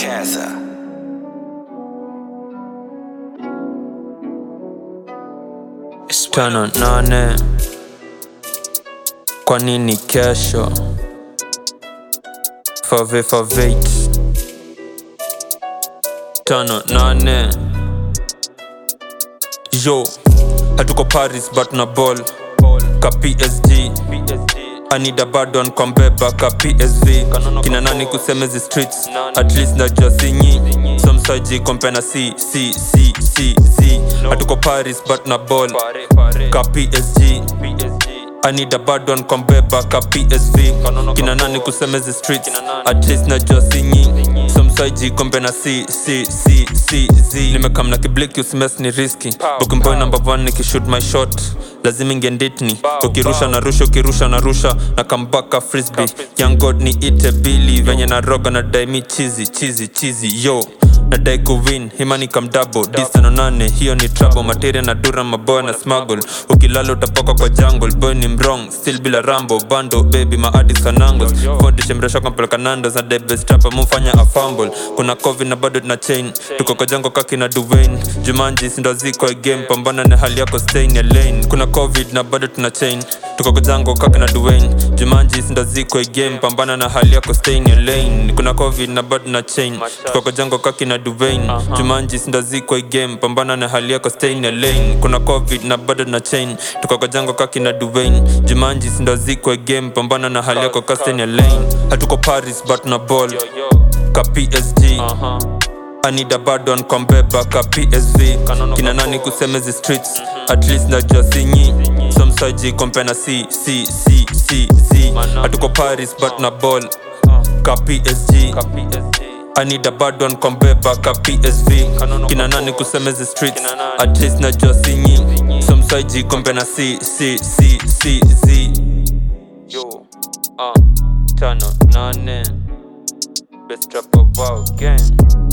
Gaza. tano nane kwa nini kesho fave favate tano nane yo hatuko paris but na ball ka psg anida badon kwa mbeba ka psv kina nani kusemezi streets at least najua sinyi somsaji kompena c c c c z hatuko paris but na ball ka psg anida badon kwa mbeba ka psv kina nani kusemezi streets at least najua sinyi somsaji kombe na c c c c z nimekamna kibliki usimes ni riski bokimboy number one nikishoot my shot lazima ingenditni ukirusha na rusha ukirusha na rusha na kambaka frisby young god ni ite bili venye na roga na daimi chizi chizi chizi yo nadai kuwin himani kamdabo disano nane hiyo ni trouble materia na dura maboya na smuggle ukilala utapoka kwa jungle boy ni mrong still bila rambo bando baby maadis kanangos fondishe mresho kampeleka nandos na debestrapa mufanya afumble kuna covid na bado tuna chain tuko kwa jango kaki na duvain jumanji sindo ziko game pambana na hali yako stain ya lane kuna covid na bado tuna chain tuko kwa jango kaki na duvain jumanji sindo ziko game pambana na hali yako stain ya lane kuna covid na bado na chain tuko kwa jango kaki na duvain jumanji sindo ziko game pambana na hali yako stain ya lane kuna covid na bado na chain tuko kwa jango kaki na duvain jumanji sindo ziko game pambana na hali yako ka stain ya lane hatuko paris but na ball ka psg anida badon kwa mbeba ka psv kina nani kusemezi streets at least najua sinyi somsaji kompena c c c c z hatuko paris but na ball ka psg anida badon kwa mbeba ka psv kina nani kusemezi streets at least najua sinyi somsaji kompena c c c c z yo uh, tano nane best rapper wow gang